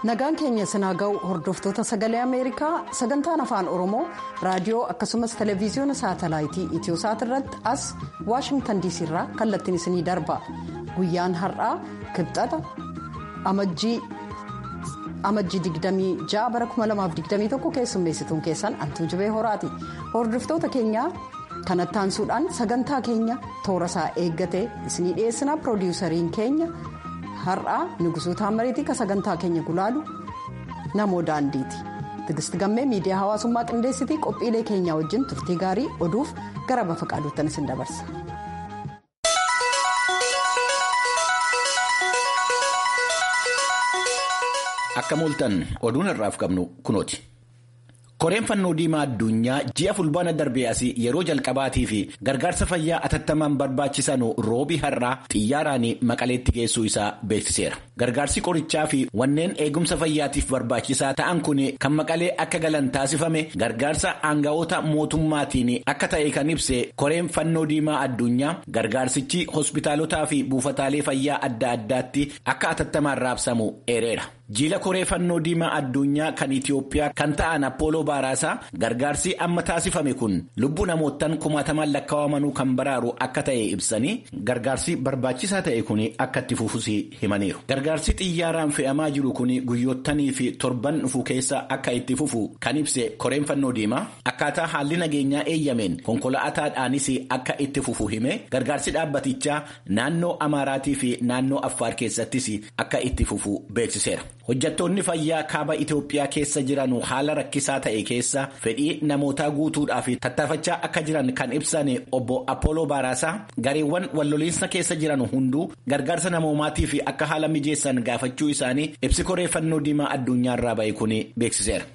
nagaan keenya sinaa ga'u hordoftoota sagalee ameerikaa sagantaan afaan oromoo raadiyoo akkasumas televezyiyoona saatalaayitii itiyosaat irratti as waashingtan diisii irraa kallattiin isinii darba guyyaan har'aa kibxata amajjii 26 bara 2021 keessummeessituun keessan antuu jibee horaati hordoftoota keenyaa kanatti aansuudhaan sagantaa keenya toora isaa eeggatee isinii dhiyeessina piroodiwusariin keenya. har'aa nugusuu taamariitii ka sagantaa keenya gulaalu namoo daandiiti tigisti gammee miidiyaa hawaasummaa qindeessitii qophiilee keenyaa wajjin turtii gaarii oduuf gara bafa qaaduuttan isin dabarsa. akka mooltan oduun har'aaf qabnu kunooti. koreen fannoo diimaa addunyaa ji'a fulbaana darbee asii yeroo jalqabaatii fi gargaarsa fayyaa atattamaan barbaachisan roobii har'aa xiyyaaraan maqaleetti geessuu isaa beeksiseera gargaarsi qorichaa fi wanneen eegumsa fayyaatiif barbaachisaa ta'an kun kan maqalee akka galan taasifame gargaarsa aanga'oota mootummaatiin akka ta'e kan ibse koreen fannoo diimaa addunyaa gargaarsichi hospitaalotaa fi buufataalee fayyaa adda addaatti akka atattamaan raabsamu eereera. jiila koree fannoo diimaa addunyaa kan itiyoophiyaa kan ta'an appooloo baaraasaa gargaarsi amma taasifame kun lubbuu namootaan kumaatamaan lakkaa'amanuu kan baraaru akka ta'e ibsanii gargaarsi barbaachisaa ta'e kun akka itti fufus himaniiru gargaarsi xiyyaaraan fe'amaa jiru kun guyyoottanii fi torban dhufu keessa akka itti fufu kan ibse koreen fannoo diimaa akkaataa haalli nageenyaa eeyyameen konkolaataadhaanis akka itti fufu hime gargaarsi dhaabbatichaa naannoo amaaraatii fi naannoo affaar keessattis akka itti fufu beeksiseera. hojjattoonni fayyaa kaaba itiyoophiyaa keessa jiran haala rakkisaa ta'e keessa fedhii namootaa guutuudhaaf tattaafachaa akka jiran kan ibsan obbo appooloo baaraasaa gareewwan walloliinsa keessa jiran hunduu gargaarsa namoomaatiif akka haala mijeessan gaafachuu isaanii ibsi koree fannoo diimaa addunyaarraa ba'e kun beeksiseera.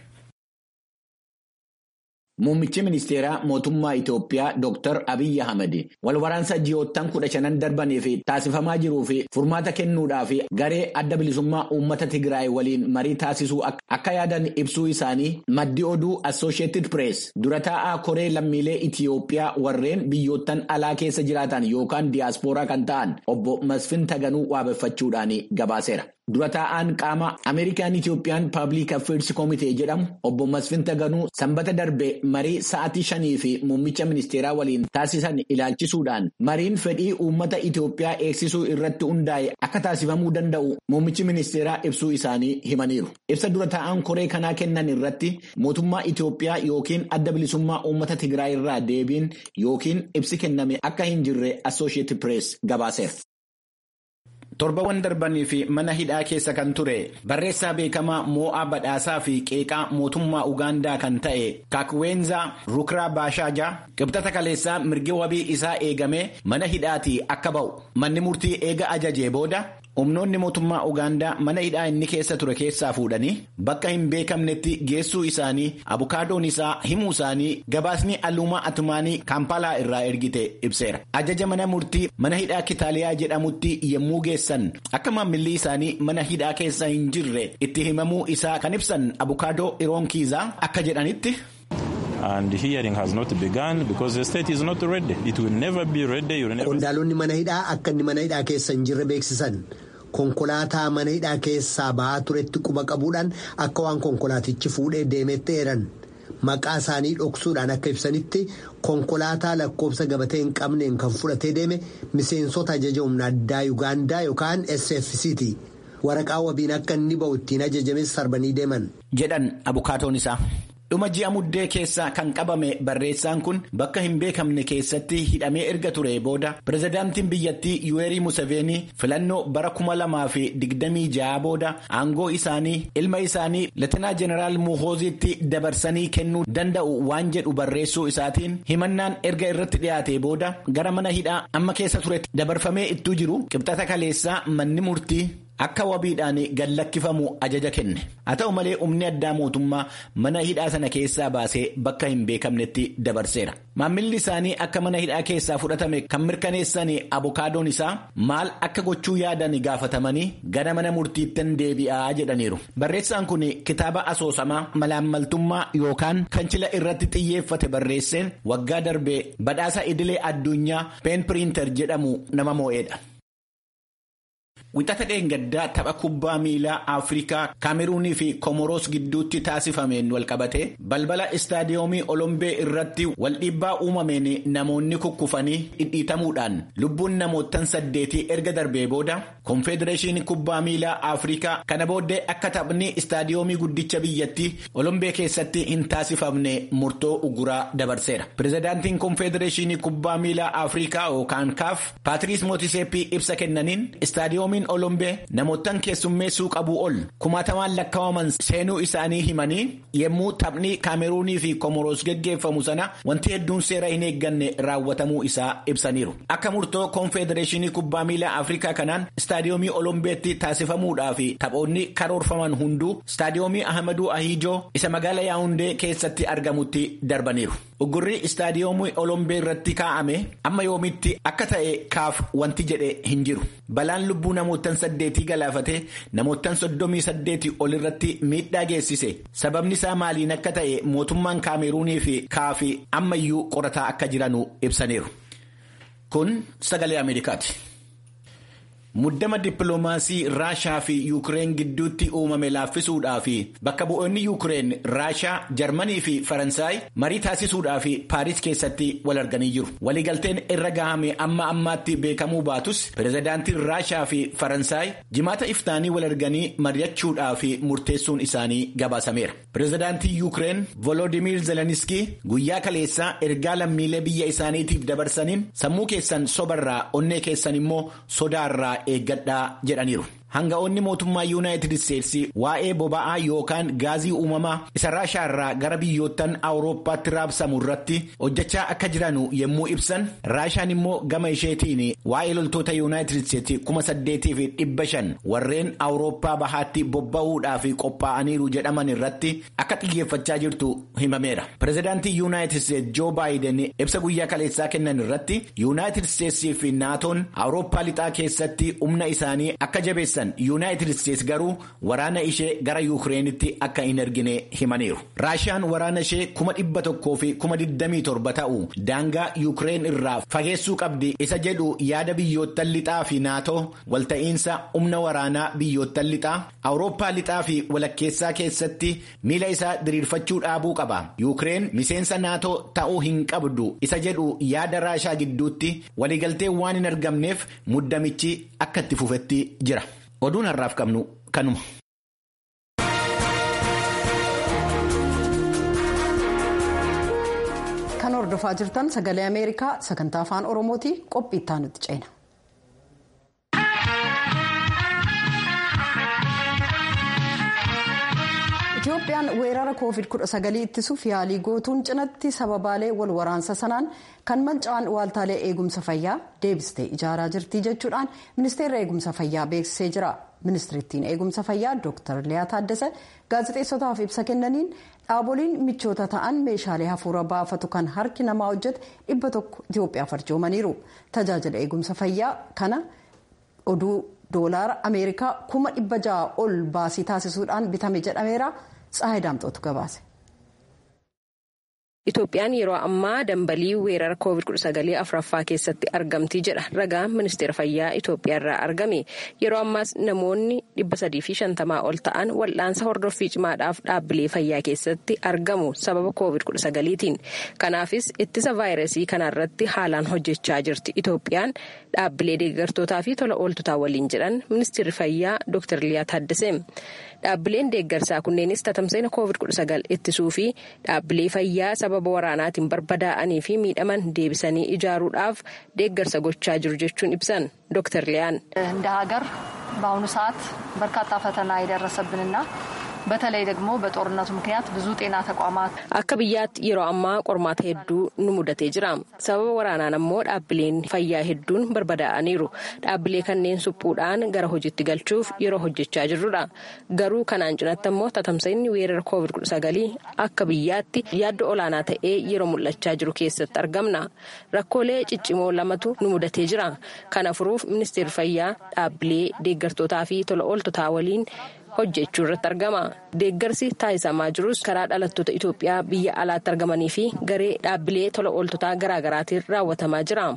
Muummichi ministeeraa mootummaa Itoophiyaa Dr. Abiyyi Ahmed walwaraansa ji'oottan kudha shanan darbaniif taasifamaa jiruu fi furmaata kennuudhaaf garee adda bilisummaa uummata Tigraay waliin marii taasisuu akka yaadan ibsuu isaanii maddi oduu Associated Press dura taa'aa koree lammiilee Itoophiyaa warreen biyyoottan alaa keessa jiraatan yookaan diyaaspooraa kan ta'an obbo Masfin Taganuu waabeffachuudhaan gabaaseera. Dura taa'aan qaama Ameerikaan Itoophiyaan Paabliik Affeers Koomitee jedhamu obbo Masfin Taganuu sanbata darbe marii sa'aatii shanii fi muummicha ministeeraa waliin taasisan ilaalchisuudhaan mariin fedhii uummata Itoophiyaa eegsisuu irratti hundaa'e akka taasifamuu danda'u muummichi ministeeraa ibsuu isaanii himaniiru. Ibsa dura taa'aan koree kanaa kennan irratti mootummaa Itoophiyaa yookiin adda bilisummaa uummata Tigraay irraa deebiin yookiin ibsi kenname akka hin jirre Associated Press gabaaseera. torbawwan darbanii fi mana hidhaa keessa kan ture barreessaa beekamaa moo'aa badhaasaa fi qeeqaa mootummaa ugaandaa kan ta'e kaakweenza rukiraa baashaajaa qibxata kaleessaa mirgi wabii isaa eegamee mana hidhaatii akka ba'u manni murtii eega ajajee booda humnoonni mootummaa ugaandaa mana hidhaa inni keessa ture keessaa fuudhanii bakka hin beekamnetti geessuu isaanii abukaadoon isaa himuu isaanii gabaasni alluumaa atumaanii kaampaalaa irraa ergite ibseera ajaja mana murtii mana hidhaa kitaaliyaa jedhamutti yommuu geessan akka maamilli isaanii mana hidhaa keessa hin jirre itti himamuu isaa kan ibsan abukaadoo iroonkiizaa akka jedhanitti. And hearing has not begun because the state is not ready. It will never be ready. Qondaalonni mana hidhaa akka inni mana hidhaa keessa hin jirre beeksisan. Konkolaataa mana hidhaa keessaa ba'aa turetti quba qabuudhaan akka waan konkolaatichi fuudhee deemetti eeran. Maqaa isaanii dhoksuudhaan akka ibsanitti konkolaataa lakkoofsa gabatee hin qabneen kan fudhatee deeme miseensota ajaja humna addaa Yuugaandaa yookaan SFC'ti. Waraqaa wabiin akka inni ba'u ittiin ajajames sarbanii deeman. Jedhan abukaatoon isaa. dhuma ji'a muddee keessa kan qabame barreessaan kun bakka hin beekamne keessatti hidhamee erga ture booda pirezidaantiin biyyattii yuweerii museveenii filannoo bara kuma lamaa fi digdamii ja'a booda aangoo isaanii ilma isaanii leetinaa jeneraal muhooziitti dabarsanii kennuu danda'u waan jedhu barreessuu isaatiin himannaan erga irratti dhiyaate booda gara mana hidhaa amma keessa turetti dabarfamee ittuu jiru qibxata kaleessaa manni murtii. Akka wabiidhaan gallakkifamu ajaja kenne haa ta'u malee humni addaa mootummaa mana hidhaa sana keessaa baasee bakka hin beekamnetti dabarseera maammilli isaanii akka mana hidhaa keessaa fudhatame kan mirkaneessan abukaadoon isaa maal akka gochuu yaadan gaafatamanii gara mana murtiittan deebi'aa jedhaniiru barreessaan kun kitaaba asoosamaa malaammaltummaa yookaan kancila irratti xiyyeeffate barreesseen waggaa darbee badhaasa idilee addunyaa peen piriintar jedhamu nama moo'eedha. Wixata dheengaddaa tapha kubbaa miilaa Afrikaa Kaameruunii fi Komoroos gidduutti taasifameen walqabate balbala istaadiyoomii Olombee irratti waldhiibbaa uumameen namoonni kukkufanii dhidhiitamuudhaan lubbuun namootan saddeetii erga darbee booda Konfedereeshinii kubbaa miilaa Afrikaa kana booddee akka taphni istaadiyoomii guddicha biyyattii Olombee keessatti hin taasifamne murtoo uguraa dabarseera. Pireezidaantiin Konfedereeshinii kubbaa miilaa Afrikaa yookaan kaaf Paatiriis Mootiseeppii ibsa kennaniin istaadiyoomiin Olombee namootan keessummeessuu qabuu ol kumaatamaan lakkaa'aman seenuu isaanii himanii yommuu taphni Kaameruunii fi Komoroos geggeeffamu sana wanti hedduun seera hin eegganne raawwatamuu isaa ibsaniiru. Akka murtoo Konfedereeshinii kubbaa miilaa Afrikaa kanaan istaadiyoomii Olombeetti taasifamuudhaa fi taphoonni karoorfaman hunduu istaadiyoomii Ahmaduu Ahijoo isa magaala Yaawundee keessatti argamutti darbaniiru. Uggurri istaadiyoomii Olombee irratti kaa'ame amma yoomitti akka ta'e kaaf wanti jedhe hin jiru. Balaan lubbuu namootan saddeetii galaafatee namootan soddomii saddeetii ol irratti miidhaa geessise. Sababni isaa maaliin akka ta'e mootummaan Kaameruunii fi kaafi ammayyuu qorataa akka jiranu ibsaniiru. Kun sagalee Ameerikaati. Muddama dippiloomaasii Raashaa fi Yuukireen gidduutti uumame laaffisuudhaa fi bakka bu'oonni Yuukireen Raashaa, Jarmanii fi Faransaay marii taasisuudhaa fi Paaris keessatti wal arganii jiru. Waliigalteen irra gahame amma ammaatti beekamuu baatus pireezidaantiin Raashaa fi Faransaay jimaata iftaanii wal arganii mari'achuudhaa fi murteessuun isaanii gabaasameera. Pireezidaantiin Yuukireen Volodimiir Zeleniskii guyyaa kaleessaa ergaa lammiilee biyya isaaniitiif dabarsaniin sammuu keessan sobarraa onnee keessan immoo sodaarraa. eeggadhaa jedhaniiru. Hanga'oonni mootummaa Yuunaayitid Isteetsi waa'ee boba'aa yookaan gaazii uumamaa isa raashaa irraa gara biyyoottan Awurooppaatti raabsamu irratti hojjechaa akka jiranu yommuu ibsan raashaan immoo gama isheetiin waa'ee loltoota Yuunaayitid Isteetsi kuma saddeetii fi dhibba shan warreen Awurooppaa bahaatti bobba'uudhaaf qophaa'aniiru jedhaman irratti akka xiyyeeffachaa jirtu himameera. Pireezidaantii Yuunaayitid Isteetsi Joo Baayiden ibsa guyyaa kaleessaa kennan irratti Yuunaayitid Isteetsii fi naatoon Awurooppaa lixaa keessatti humna isaanii akka jabeessan. yuunaayitid isteetsi garuu waraana ishee gara yuukireenitti akka hin ergine himaniiru raashiyaan waraana ishee kuma dhibba tokkoo fi kuma digdamii torba ta'u daangaa yuukireen irraa fageessuu qabdi isa jedhu yaada biyyoottan lixaa fi naatoo walta'iinsa humna waraanaa biyyoottan lixaa awurooppaa lixaa fi walakkeessaa keessatti miila isaa diriirfachuu dhaabuu qaba yuukireen miseensa naatoo ta'uu hin qabdu isa jedhu yaada raashaa gidduutti waliigaltee waan hin argamneef muddamichi akka itti fufetti jira. oduun har'aaf qabnu kanuma. kan hordofaa jirtan sagalee ameerikaa sagantaa afaan oromooti qophii itti aanutti ceena. Itoophiyaan weerara covid-19 ittisuuf yaalii gootuun cinatti sababaalee wal waraansa sanaan kan manca'an waaltaalee eegumsa fayyaa deebistee ijaaraa jirti jechuudhaan ministeerri eegumsa fayyaa beeksisee jira. ministirittiin eegumsa fayyaa dr liyaa taaddasa gaazexeessotaaf ibsa kennaniin dhaaboliin michoota ta'an meeshaalee hafuura baafatu kan harki namaa hojjete dhibba tokko itiyoophiyaaf arjoomaniiru tajaajila eegumsa fayyaa kana oduu doolaara ameerikaa kuma dhibba ja'a ol baasii taasisuudhaan bitame jedhameera tsaayi daamxootu gabaase. Itoophiyaan yeroo ammaa dambalii weerara COVID-19 afuraffaa keessatti argamti jedha ragaan ministeera fayyaa Itoophiyaa irraa argame. Yeroo ammaas namoonni 350 ol ta'an wal'aansa hordoffii cimaadhaaf dhaabbilee fayyaa keessatti argamu sababa COVID-19tiin. Kanaafis ittisa vaayirasii kanarratti haalaan hojjechaa jirti. Itoophiyaan dhaabbilee deeggartootaa fi tola ooltotaa waliin jedhan ministeerri fayyaa Dr. Liyaa Taaddasee. Dhaabbileen deeggarsaa kunneenis tatamsa'ina COVID-19 ittisuu fi dhaabbilee fayyaa sababa waraanaatiin barbadaa'anii fi miidhaman deebisanii ijaaruudhaaf deeggarsa gochaa jiru jechuun ibsan ዶክተር ሊያን እንደ ሀገር በአሁኑ ሰዓት በርካታ ፈተና የደረሰብንና በተለይ ደግሞ በጦርነቱ ምክንያት ብዙ ጤና ተቋማት akka biyyaatti yeroo ammaa qormaata hedduu nu mudatee jira sababa waraanaan ammoo dhaabbileen fayyaa hedduun barbadaa'aniiru dhaabbilee kanneen suphuudhaan gara hojiitti galchuuf yeroo hojjechaa jirrudha garuu kanaan cinatti ammoo tatamsa'inni weerara covid 19 akka biyyaatti yaaddo olaanaa ta'ee yeroo mul'achaa jiru keessatti argamna rakkoolee ciccimoo lamatu nu mudatee jira kana furuuf ministeerri fayyaa dhaabbilee deeggartootaa fi tola ooltotaa waliin hojjechuu irratti argama deeggarsi taasisamaa jirus karaa dhalattoota itoophiyaa biyya alaatti argamanii fi garee dhaabbilee tola ooltotaa garaagaraatiin raawwatamaa jira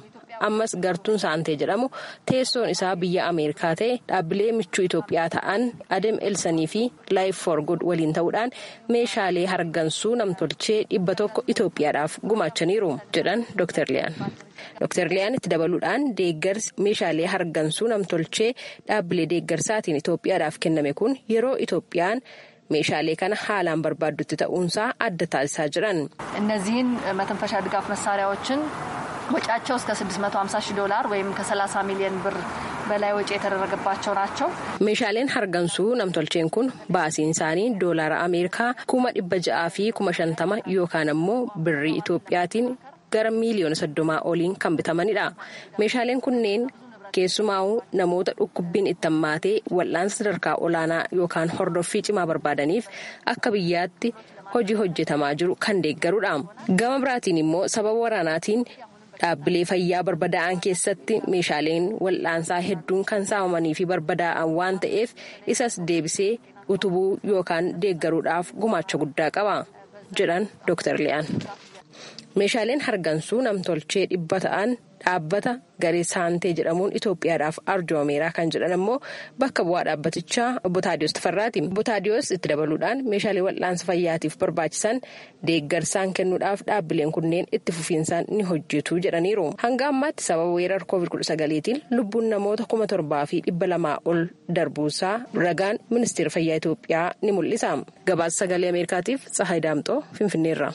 ammas gartuun saantee jedhamu teessoon isaa biyya ameerikaa ta'e dhaabbilee michuu itoophiyaa ta'an adem elsanii fi laayif for good waliin ta'uudhaan meeshaalee hargansuu namtolchee dhibba tokko itoophiyaadhaaf gumaachaniiru jedhan dooktar liyaan. Dooktar Liyaan itti dabaluudhaan deeggarsi meeshaalee hargansuu namtolchee dhaabbilee deeggarsaatiin Itoophiyaadhaaf kenname kun yeroo Itoophiyaan meeshaalee kana haalaan barbaaddutti ta'uunsaa adda taasisaa jiran. እነዚህን መተንፈሻ ድጋፍ መሳሪያዎችን ወጪያቸው እስከ 650 ሺህ ዶላር ወይም ከ30 ሚሊዮን ብር በላይ ወጪ የተደረገባቸው ናቸው። meeshaaleen hargansuu namtolcheen kun baasiin isaanii doolaara ameerikaa kuma dhibba ja'aa fi kuma shantama yookaan ammoo birrii Itoophiyaatiin gara miiliyoona soddomaa oliin kan bitamanidha. Meeshaaleen kunneen keessumaa'uu namoota dhukkubbiin itti hammaatee wal'aansa sadarkaa olaanaa yookaan hordoffii cimaa barbaadaniif akka biyyaatti hojii hojjetamaa jiru kan deeggarudha. Gama biraatiin immoo sababa waraanaatiin dhaabbilee fayyaa barbadaa'an keessatti meeshaaleen wal'aansaa hedduun kan saamamanii fi barbadaa'an waan ta'eef isas deebisee utubuu yookaan deeggaruudhaaf gumaacha guddaa qaba jedhan Dr. Liyaan. Meeshaaleen hargansuu namtolchee dhibba ta'an dhaabbata garee saantee jedhamuun Itoophiyaadhaaf arjoomeera kan jedhan ammoo bakka bu'aa dhaabbatichaa obbo Taadiyoos Tafarraati. Obbo Taadiyoos itti dabaluudhaan meeshaalee wal'aansa fayyaatiif barbaachisan deeggarsaan kennuudhaaf dhaabbileen kunneen itti fufiinsaan ni hojjetu jedhaniiru. Hanga ammaatti sababa weerara COVID-19tiin lubbuun namoota kuma torbaa fi dhibba lamaa ol darbuusaa ragaan ministeera fayyaa Itoophiyaa ni mul'isa. Gabaasa sagalee Ameerikaatiif Tsahaay Daamxoo Finfinneerra.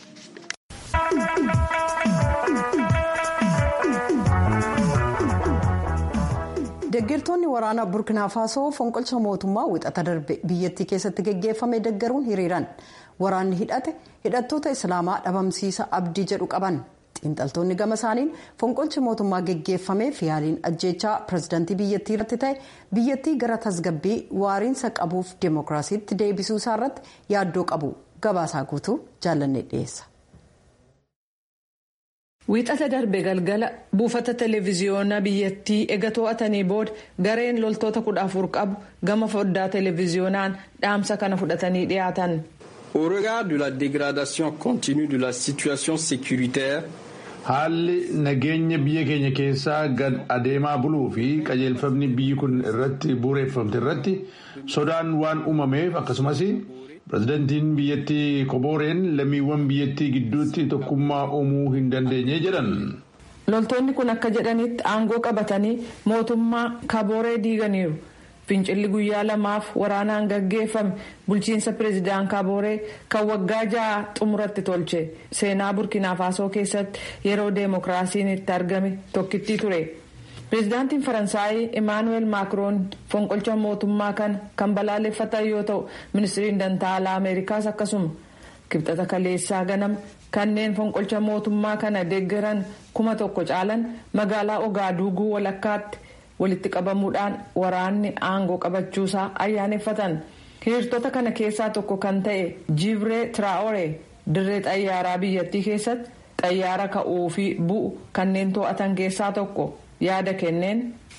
Deeggartoonni waraanaa Burkina Faasoo fonqolcha mootummaa wixata darbe biyyattii keessatti geggeeffame deeggaruun hiriiran. Waraanni hidhate hidhattoota Islaamaa dhabamsiisa abdii jedhu qaban. Xiinxaltoonni gama isaaniin fonqolchi mootummaa geggeeffameef yaaliin ajjeechaa pirezidaantii biyyattii irratti ta'e biyyattii gara tasgabbii waariinsa qabuuf deemokiraasiitti deebisuu isaa irratti yaaddoo qabu. Gabaasaa guutuu jaalannee dhiyeessa. Wiixata darbe galgala buufata televiziyoonaa biyyattii ega to'atanii booda gareen loltoota kudha afur qabu gama foddaa televiziyoonaan dhaamsa kana fudhatanii dhiyaatan. Au regard de la dégradation continue de la situation sécuritaire. Haalli nageenya biyya keenya keessaa gad adeemaa buluu fi qajeelfamni biyyi kun irratti bu'uureffamte irratti sodaan waan uumameef akkasumas. pirezidantiin biyyattii kobooreen lammiiwwan biyyattii gidduutti tokkummaa uumuu hin dandeenye jedhan. loltoonni kun akka jedhanitti aangoo qabatanii mootummaa kabooree diiganiiru fincilli guyyaa lamaaf waraanaan gaggeeffame bulchiinsa pireezidaan kabooree kan waggaa ja'a xumuratti tolche seenaa burkina faasoo keessatti yeroo deemokiraasiin itti argame tokkittii ture. pireezidaantiin faransaayii imaanuweel maakiroon fonqolcha mootummaa kana kan balaaleffatan yoo ta'u ministiriin dantaalaa ameerikaas akkasuma kibxata kaleessaa ganama kanneen fonqolcha mootummaa kana deeggaran kuma tokko caalan magaalaa ogaaduuguu walakkaatti walitti qabamuudhaan waraanni aangoo qabachuusaa ayyaaneffatan hiriirtota kana keessaa tokko kan ta'e jibree tiraa'ore dirree xayyaaraa biyyattii keessatti xayyaara ka'uu fi bu'u kanneen to'atan keessaa tokko. yaada kenneen.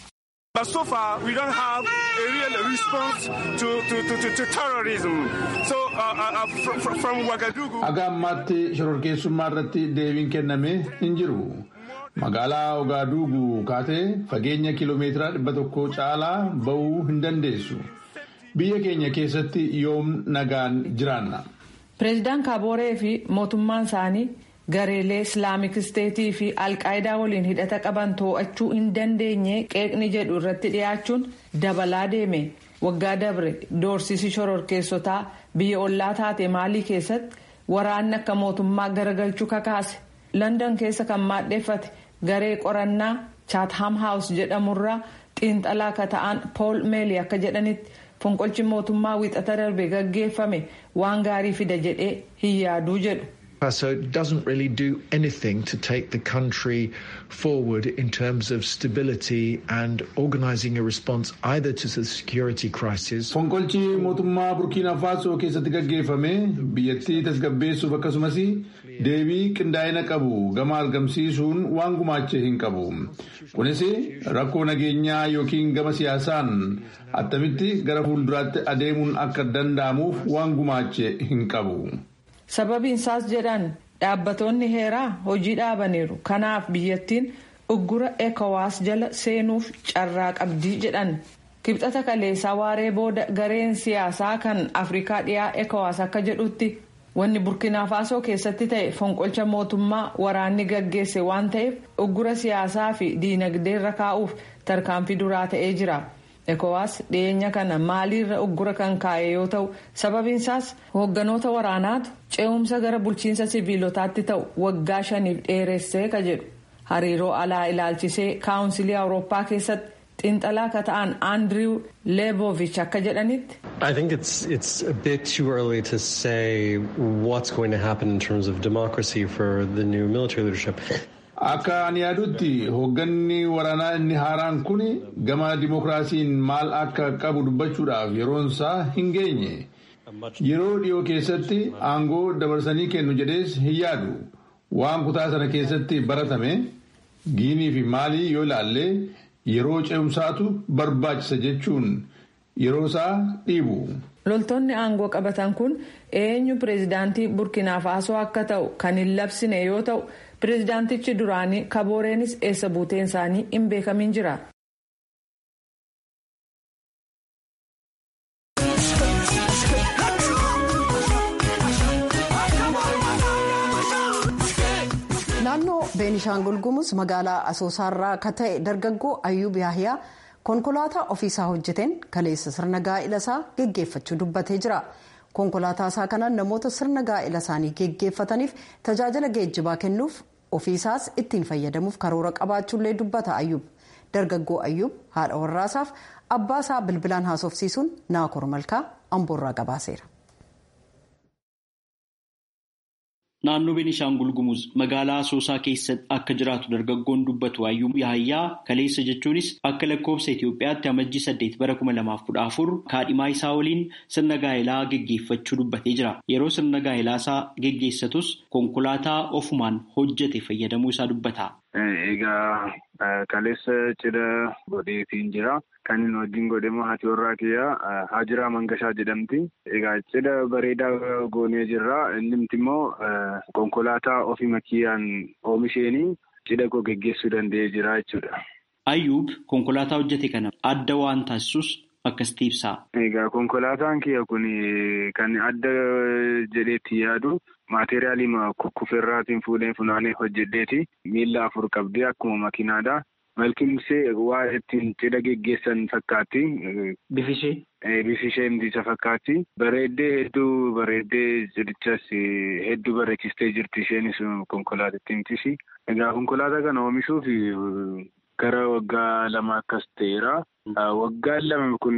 But so far we don't have a real response to, to, to, to terrorism. So uh, uh, from, from Ouagadougou. Aga ammaatti shororkeessummaa irratti deebiin kenname hin jiru. Magaalaa Ogaaduuguu kaatee fageenya kiloomeetira dhibba tokko caalaa bahuu hin dandeessu. Biyya keenya keessatti yoom nagaan jiraanna. Pireezidaan Kaabooree fi mootummaan isaanii gareelee islaamik isteetii fi alqaayidaa waliin hidhata qaban to'achuu hin dandeenye qeeqni jedhu irratti dhiyaachuun dabalaa deeme waggaa dabre doorsisi shororkeessotaa biyya ollaa taate maalii keessatti waraanni akka mootummaa garagalchuu kakaase london keessa kan maadheeffate garee qorannaa chaatham haawus jedhamurraa xiinxalaa ka ta'an pool meelii akka jedhanitti fonqolchi mootummaa wiixata darbe gaggeeffame waan gaarii fida jedhee hin yaaduu jedhu. So it doesn't really do anything to take the country forward in terms of stability and organising a response either to the security crisis. Fonqolchi mootummaa Burkiina Faasoo keessatti gaggeeffame biyyattii tasgabbeessuuf akkasumas deebii qindaa'ina qabu gama argamsiisuun waan gumaache hin qabu. Kunis rakkoo nageenyaa yookiin gama siyaasaan attamitti gara fuulduraatti adeemuun akka danda'amuuf waan gumaache hin qabu. sababiin isaas jedhan dhaabbatoonni heeraa hojii dhaabaniiru kanaaf biyyattiin uggura ekowaas jala seenuuf carraa qabdii jedhan kibxata kaleessaa waaree booda gareen siyaasaa kan afrikaa dhiyaa ekowaas akka jedhutti wanni burkina faasoo keessatti ta'e fonqolcha mootummaa waraanni gaggeesse waan ta'eef uggura siyaasaa fi diinagdeerra kaa'uuf tarkaanfii duraa ta'ee jira. ekowaas dhiyeenya kana maaliirra uggura kan kaa'e yoo ta'u sababiinsaas hoogganoota waraanaatu ce'umsa gara bulchiinsa siviilotaatti ta'u waggaa shaniif dheeressee ka jedhu hariiroo alaa ilaalchisee kaawunsilii awurooppaa keessatti xiinxalaa ka ta'an aandiriw leeboovich akka jedhanitti. I think it's it's a bit too early to say what's going to happen in terms of democracy for the new military leadership. Akka ani yaadutti hoogganni waraanaa inni haaraan kun gama dimookiraasiin maal akka qabu dubbachuudhaaf yeroonsaa hin geenye. Yeroo dhiyoo keessatti aangoo dabarsanii kennu jedhees hin yaadu. Waan kutaa sana keessatti baratame giinii fi maalii yoo ilaalle yeroo ce'umsaatu barbaachisa jechuun yeroosaa dhiibu. loltoonni aangoo qabatan kun eenyu pireezidaantii burkina faasoo akka ta'u kan hin labsine yoo ta'u pireezidaantichi duraanii kabooreenis eessa buuteen isaanii hin beekamin jira. naannoo beenishaangul gumuz magaalaa asoosaarraa akka ta'e dargaggoo ayyuub yaahiyaa konkolaataa ofiisaa hojjeteen kaleessa sirna gaa'ila isaa geggeeffachuu dubbatee jira konkolaataa isaa kanaan namoota sirna gaa'ila isaanii geggeeffataniif tajaajila geejjibaa kennuuf ofiisaas ittiin fayyadamuuf karoora qabaachuullee dubbata ayyuub dargaggoo ayyuub haadha warraasaaf abbaa isaa bilbilaan haasofsiisuun naakor malkaa amboorraa gabaaseera. Naannoo Beenishaangul Gumuz magaalaa Asoosaa keessatti akka jiraatu dargaggoon dubbatu Ayyuub Yaayyaa kaleessa jechuunis akka lakkoofsa Itoophiyaatti amajjii saddeet bara kuma lamaaf kudha afur kaadhimaa isaa waliin sirna gaa'elaa geggeeffachuu dubbatee jira. Yeroo sirna gaa'elaa isaa geggeessatus konkolaataa ofumaan hojjete fayyadamuu isaa dubbata. Egaa kaleessa cidha godheetiin jira. Kan inni wajjin godhe immoo haati warraa kiyyaa Haajiraa Mangashaa jedhamti. Egaa cidha bareedaa goonee jirra. Inni immoo konkolaataa ofii makiyyaan oomisheenii cidha koo geggeessuu danda'ee jira jechuudha. Ayyuub konkolaataa hojjete kana adda waan taasisus akkasitti ibsa. Egaa konkolaataan kiyya kun kan adda jedheetti yaadu maateriyaalii kufferraatiin fuudhee funaanee hojjedheeti. Miilla afur qabdee akkuma makiinaadha. Malkimsee waa ittiin cidha geggeessan fakkaatti. Bifishee? Bifishee isa fakkaatti. Bareeddee hedduu bareeddee cidichas hedduu bareechistee jirti isheenis konkolaatattiintis. Egaa konkolaataa kana oomishuuf gara waggaa lama akkas ta'eera. Waggaan lama kun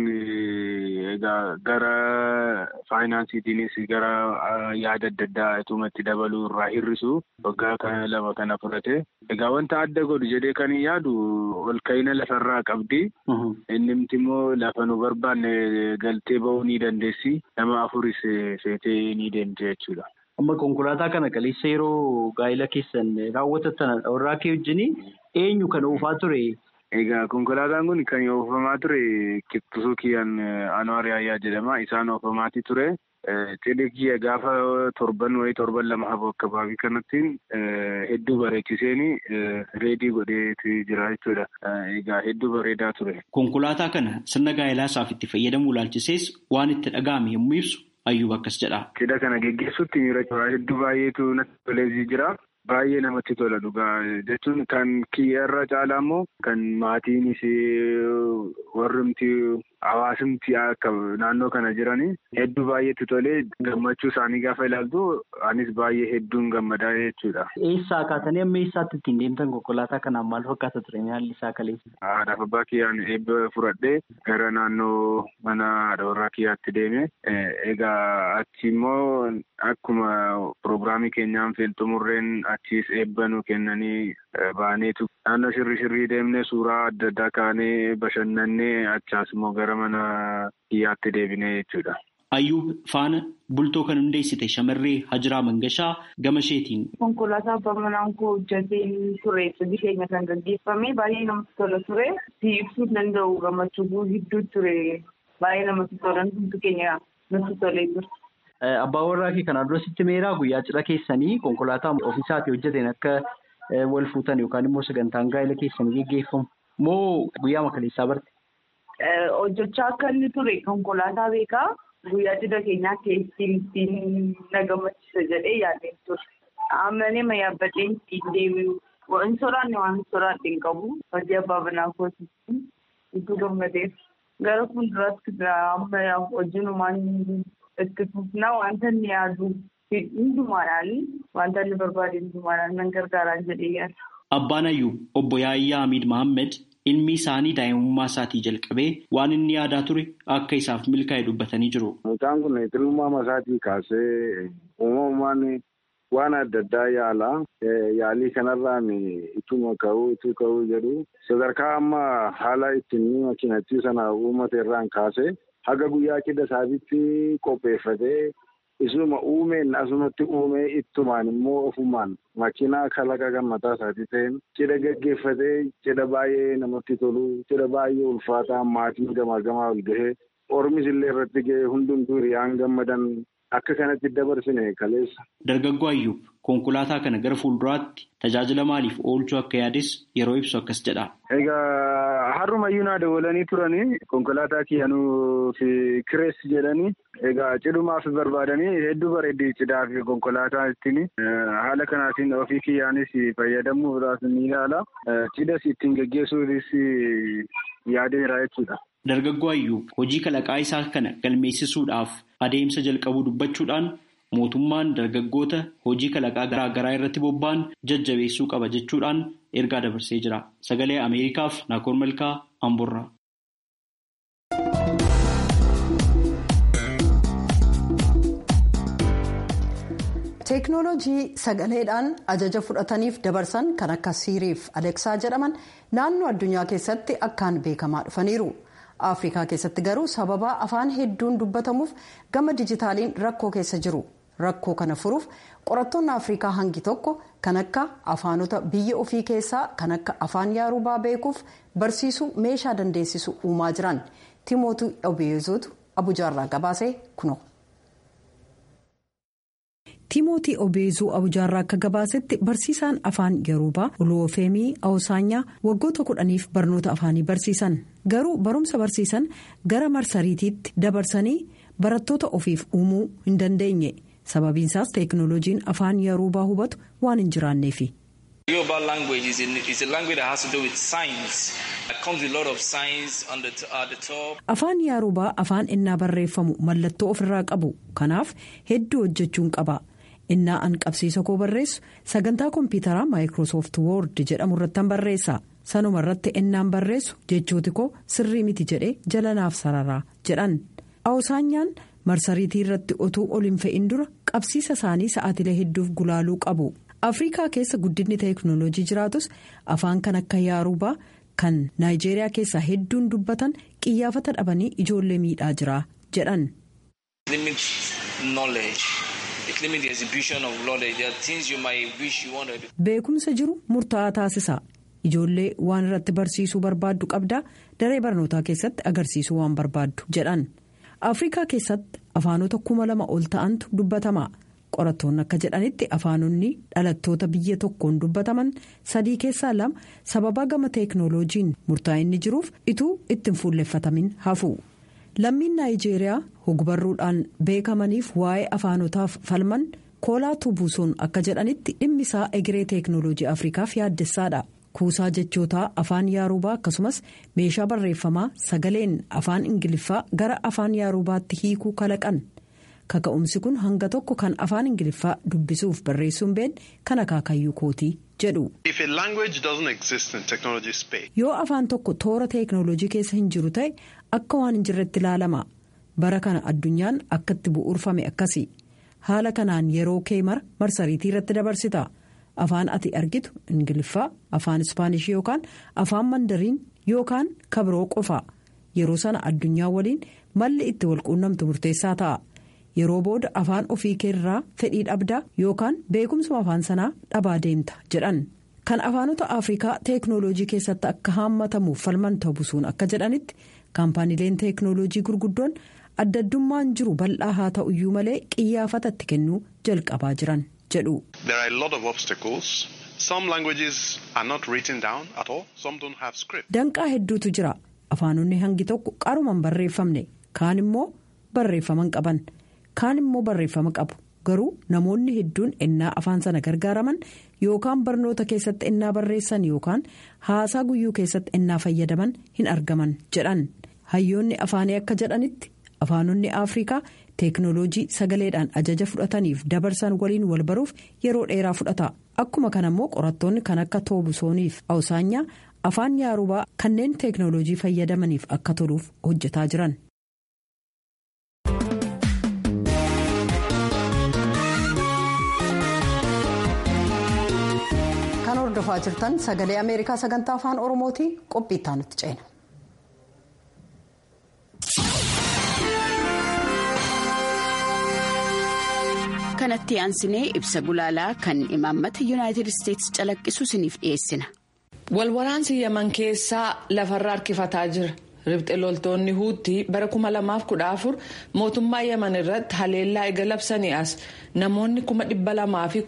egaa gara faayinaansiitiinis gara yaada adda addaa itumatti dabaluu irraa hir'isu waggaa kana lama kana fudhate. Egaa wanta adda godhu jedhee kan yaadu ol ka'ina lafarraa qabdi. Innimti immoo lafa nu barbaanne galtee ba'uu ni dandeessi. Nama afuris feetee ni deemte jechuudha. Amma konkolaataa kana kaleessa yeroo gaa'ila keessan raawwatatan warraa kee wajjin eenyu kan oofaa ture? Egaa konkolaataan kun kan oofamaa ture kittusuu kiyyaan Anwaar Yaayyaa jedhama. Isaan oofamaati ture. Cidhi kiyya gaafa torban wayii torban lama hafu akkabaabii kanatti hedduu bareechiseen reedii godheetu jira jechuudha. Egaa hedduu bareedaa ture. Konkolaataa kana sirna gaa'elaa isaaf itti fayyadamuu ilaalchisees waan itti dhaga'ame yommuu ibsu Ayyuub akkas jedha. Cidha kana geggeessuutti miira hedduu baay'eetu natti tolee jira. Baay'ee namatti tola dhugaa jechuun kan kiyyarra caalaa immoo kan maatiinis warrimti hawaasimti akka naannoo kana jiranii hedduu baay'eetti tolee gammachuu isaanii gaafa ilaaltu anis baay'ee hedduun gammadaa jechuudha. Eessaa kaatanii amma eessaatti ittiin deemtan konkolaataa kanaan maal fakkaata ture haalli isaa kaleessa? Haadhaaf abbaa kiyyaan eebba fudhadhee gara naannoo mana haadha warraa kiyyaatti deeme egaa achi immoo akkuma pirogiraamii keenyaan xumurreen achiis eebba nu kennanii baaneetu naannoo shirri shirrii deemnee suuraa adda addaa kaanee bashannannee achaas immoo gara mana kiyyaatti deebinee jechuudha. Ayyuub faana bultoo kan hundeessite shamarree Hajiraa Mangashaa gama isheetiin. Konkolaataa abbaa manaan koo hojjetee ture cidhi keenya kan gaggeeffame baay'ee namatti tola ture. Si ibsuu danda'u gammachuu hedduu ture baay'ee namatti tolan hundi keenya natti tolee jira. Abbaa warraa kee kanaan dura sitti meeraa guyyaa cidha keessanii konkolaataa ofiisaatii hojjeteen akka wal fuutan yookaan immoo sagantaan gaa'ela keessanii geggeeffamu moo guyyaa makaleessaa barte? Hojjechaa akka inni ture konkolaataa beekaa guyyaa cidha keenyaa keessi ittiin na gammachiisa jedhee yaadeen ture. Amanee ma yaabbadhee ittiin deebi'u. Waan soraanne waan soraadhe hin qabu. Hojii abbaa banaa kootitti itti gammadeef. Gara fuulduraatti amma hojiinumaan itti fufnaa wanta inni yaadu hundumaadhaan wanta inni barbaade hundumaadhaan nan gargaaraan jedhee yaada. Abbaan Ayyuub obbo Yaayyaa Hamiid Mahammed ilmi isaanii daa'imummaa isaatii jalqabee waan inni yaadaa ture akka isaaf milkaa'e dubbatanii jiru. Mucaan kun xinnummaa isaatii kaasee uumamumaan waan adda addaa yaala. Yaalii kanarraan ituma ka'uu ituu ka'uu jedhu sadarkaa amma haala ittiin makiinattii sana uummate irraan kaasee haga guyyaa cidha isaatiitti qopheeffatee isuma uumeen asumatti uumee ittumaan immoo ofumaan makiinaa kalaqa kan mataa isaatii ta'een cidha gaggeeffatee cidha baay'ee namatti tolu cidha baay'ee ulfaataa maatiin gamaa gamaa ol gahee ormis illee irratti gahee hundumtuu hiriyaan gammadan akka kanatti dabarsine kaleessa. Dargaggoo Ayyuub konkolaataa kana gara fuulduraatti tajaajila maaliif oolchuu akka yaades yeroo ibsu akkas jedha. Egaa harrumayyuu naa dawwalanii turanii konkolaataa kiyyanuu fi kireessi jedhanii egaa cidhumaaf barbaadanii hedduu bareeddii cidhaa fi konkolaataa ittiin haala kanaatiin ofii kiyyaanis fayyadamuudhaaf ni ilaala. Cidhas ittiin geggeessuufis yaadeera jechuudha. Dargaggoo Ayyuub hojii kalaqaa isaa kana galmeessisuudhaaf adeemsa jalqabuu dubbachuudhaan mootummaan dargaggoota hojii kalaqaa garaa garaa irratti bobba'an jajjabeessuu qaba jechuudhaan ergaa dabarsee jira. Sagalee Ameerikaaf Naakoor Malkaa Amborraa. teeknoolojii sagaleedhaan ajaja fudhataniif dabarsan kan akka siiriif aleksaa jedhaman naannoo addunyaa keessatti akkaan beekamaa dhufaniiru. afrikaa keessatti garuu sababa afaan hedduun dubbatamuuf gama dijitaaliin rakkoo keessa jiru rakkoo kana furuuf qorattoonni afrikaa hangi tokko kan akka afaanota biyya ofii keessaa kan akka afaan yaarubaa beekuuf barsiisuu meeshaa dandeessisu uumaa jiran timootii obeezotu abujaarraa gabaasee kuno. timootii obeezuu abujaarraa akka gabaasetti barsiisaan afaan yaarubaa uluwofeemii awusaanyaa waggoota kudhaniif barnoota afaanii barsiisan garuu barumsa barsiisan gara marsariitiitti dabarsanii barattoota ofiif uumuu hin dandeenye sababiinsaas teeknooloojiin afaan yaarubaa hubatu waan hin jiraanneefi. afaan yaarubaa afaan innaa barreeffamu mallattoo ofirraa qabu kanaaf hedduu hojjechuun qaba. innaa an qabsiisa koo barreessu sagantaa kompiitaraa maayikiroosoft woord jedhamu irrattan barreessa sanuma irratti innaan barreessu jechooti koo sirrii miti jedhee jalanaaf sararaa jedhan awusaanyaan marsariitii irratti otuu ol hin fe'in dura qabsiisa isaanii sa'aatilee hedduuf gulaaluu qabu afrikaa keessa guddinni teeknooloojii jiraatus afaan kan akka yaarubaa kan naayijeeriyaa keessaa hedduun dubbatan qiyyaafata dhabanii ijoollee miidhaa jira jedhan. beekumsa jiru murtaa'aa taasisa ijoollee waan irratti barsiisuu barbaaddu qabdaa daree barnootaa keessatti agarsiisuu waan barbaaddu jedhan afrikaa keessatti afaanota kuma lama ol ta'antu dubbatama qorattoonni akka jedhanitti afaanonni dhalattoota biyya tokkoon dubbataman sadii keessaa lama sababa gama teeknooloojiin murtaa'inni jiruuf ituu ittiin fuulleffatamin hafu. lammiin naayijeeriyaa hogbarruudhaan beekamaniif waa'ee afaanotaaf falman koolaa tubuusoon akka jedhanitti dhimmi isaa egeree teeknooloojii afrikaaf yaaddessaadha kuusaa jechootaa afaan yaarubaa akkasumas meeshaa barreeffamaa sagaleen afaan ingiliffaa gara afaan yaarubaatti hiikuu kalaqan kaka'umsi kun hanga tokko kan afaan ingiliffaa dubbisuuf barreessuun been kan akaakayyuu kootii jedhu. yoo afaan tokko toora teeknooloojii keessa hin jiru ta'e akka waan hin jirretti ilaalama bara kana addunyaan akkatti bu'uurfame akkasi haala kanaan yeroo kee mara marsariitii irratti dabarsita afaan ati argitu ingiliffaa afaan ispaanishii yookaan afaan mandariin yookaan kabiroo qofa yeroo sana addunyaa waliin malli itti walquunnamtu murteessaa ta'a. yeroo booda afaan ofii keerraa fedhii dhabdaa yookaan beekumsa afaan sanaa dhabaa deemta jedhan kan afaanota afrikaa teeknooloojii keessatti akka haammatamuuf falman ta'uusuun akka jedhanitti kaampaaniileen teeknooloojii gurguddoon adda addummaan jiru bal'aa haa ta'uyyuu malee qiyyaafatatti kennuu jalqabaa jiran jedhu. Some languages are not written down at all. Some don't have script. Danqaa hedduutu jira. Afaanonni hangi tokko qarumaan barreeffamne kaan immoo barreeffaman qaban kaan immoo barreeffama qabu garuu namoonni hedduun ennaa afaan sana gargaaraman yookaan barnoota keessatti ennaa barreessan yookaan haasaa guyyuu keessatti ennaa fayyadaman hin argaman jedhan hayyoonni afaanii akka jedhanitti afaanonni afrikaa teeknooloojii sagaleedhaan ajaja fudhataniif dabarsan waliin wal baruuf yeroo dheeraa fudhata akkuma kana immoo qorattoonni kan akka toobusooniif awusaanyaa afaan yaarubaa kanneen teeknooloojii fayyadamaniif akka toluuf hojjetaa jiran. kan hordofaa jirtan sagalee ameerikaa sagantaa afaan oromooti qophii itti aanutti ceena. kanatti aansinee ibsa gulaalaa kan imaammata yuunaayitid isteetsi calaqqisu isiniif dhiyeessina. walwaraansi yaman keessaa lafarra harkifataa jira ribxe loltoonni huutii bara 2014 mootummaa yaman irratti haleellaa eega labsanii as namoonni 200,000 fi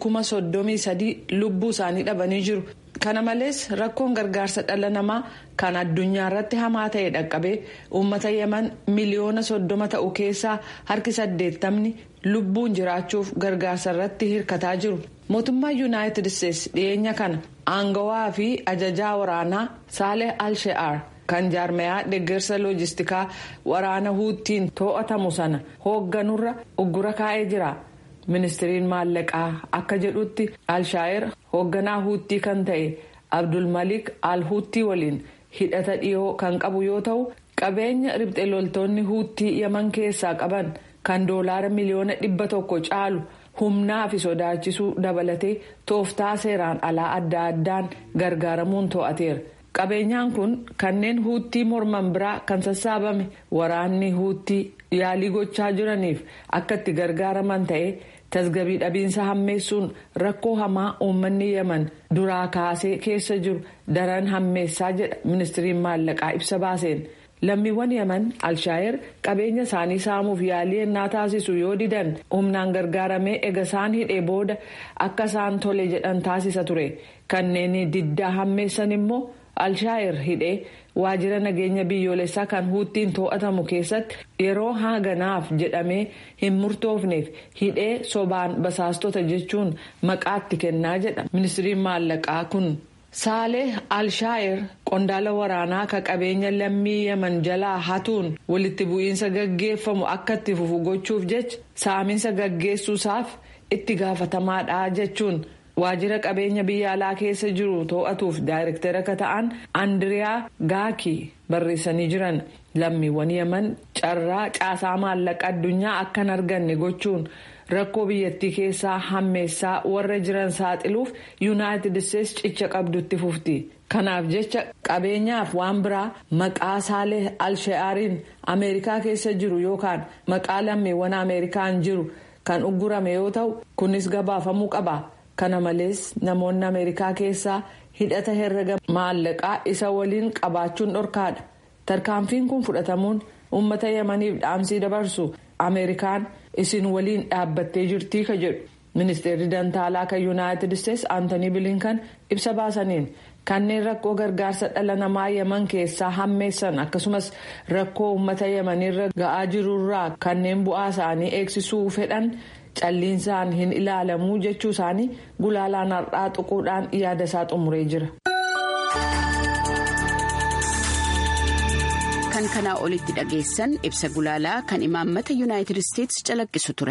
33 lubbuu isaanii dhabanii jiru. kana malees rakkoon gargaarsa dhala namaa kan addunyaa irratti hamaa ta'e dhaqqabee uummata yaman miliyoona soddoma ta'u keessaa harki saddeettamni lubbuun jiraachuuf gargaarsa irratti hirkataa jiru mootummaa yuunaayitid isteetsi dhiyeenya kana aangawaa fi ajajaa waraanaa saaleh al-she'aar kan jaarmayaa deeggarsa loojistikaa waraana huuttiin to'atamu sana hoogganurra uggura kaa'ee jira. ministiriin maallaqaa akka jedhutti alshaayir hoogganaa huuttii kan ta'e abdulmalik al huuttii waliin hidhata dhiyoo kan qabu yoo ta'u qabeenya ribxe loltoonni huuttii yaman keessaa qaban kan doolaara miliyoona dhibba tokko caalu humnaa fi sodaachisuu dabalatee tooftaa seeraan alaa adda addaan gargaaramuun to'ateera. qabeenyaan kun kanneen huuttii morman biraa kan sassaabame waraanni huuttii yaalii gochaa jiraniif akka itti gargaaraman ta'ee tasgabii dhabiinsa hammeessuun rakkoo hamaa uummanni yaman duraa kaasee keessa jiru daran hammeessaa jedha ministiriin maallaqaa ibsa baaseen lammiiwwan yaman alshaayir qabeenya isaanii saamuuf yaalii ennaa taasisu yoo didan humnaan gargaaramee ega isaan hidhee booda akka isaan tole jedhan taasisa ture kanneen diddaa hammeessan immoo. alshaayir hidhee waajjira nageenya biyyoolessaa kan huuttiin to'atamu keessatti yeroo haganaaf jedhamee hin murtoofneef hidhee sobaan basaastota jechuun maqaatti kennaa jedha ministiriin maallaqaa kun. saalee alshaayir qondaala waraanaa ka qabeenya lammii yaman jalaa hatuun walitti bu'iinsa gaggeeffamu akka itti fufu gochuuf jecha saaminsa gaggeessuusaaf itti gaafatamaadha jechuun. waajjira qabeenya biyya alaa keessa jiru to'atuuf daayirektara akka ta'an andiriyaa gaakii barreessanii jiran lammiiwwan yaman carraa caasaa maallaqa addunyaa akka hin arganne gochuun rakkoo biyyattii keessaa hammeessaa warra jiran saaxiluuf yuunaayitid isteetsi cicha qabdutti fufti kanaaf jecha qabeenyaaf waan biraa maqaa saalee alshe'aariin ameerikaa keessa jiru yookaan maqaa lammiiwwan ameerikaan jiru kan uggurame yoo ta'u kunis gabaafamuu qaba. kana malees namoonni ameerikaa keessaa hidhata herrega maallaqaa isa waliin qabaachuun dhorkaadha tarkaanfiin kun fudhatamuun uummata yamaniif dhaamsii dabarsu ameerikaan isin waliin dhaabbattee jirtii ka jedhu ministeerri dantaalaa kan yuunaayitid isteetsi aantanii bilinkan ibsa baasaniin kanneen rakkoo gargaarsa dhala namaa yaman keessaa hammeessan akkasumas rakkoo uummata yamaniirra ga'aa jirurraa kanneen bu'aa isaanii eegsisuu fedhan. calliinsaan hin ilaalamuu jechuu isaanii gulaalaan har'aa xuquudhaan yaada isaa xumuree jira. kan kanaa olitti dhageessan ibsa gulaalaa kan imaammata yuunaayitid isteetsi calaqqisu ture.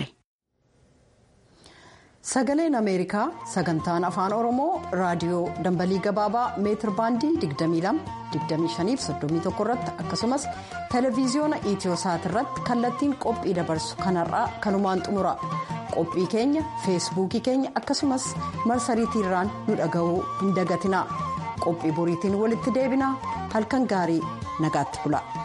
sagaleen ameerikaa sagantaan afaan oromoo raadiyoo dambalii gabaabaa meetir baandii 22-25-31 irratti akkasumas televiziyoona iitiyoosaat irratti kallattiin qophii dabarsu kanarraa kanumaan xumura qophii keenya feesbuukii keenya akkasumas marsariitiirraan nu dhaga'uu hin dagatina qophii boriitiin walitti deebina halkan gaarii nagaatti bula.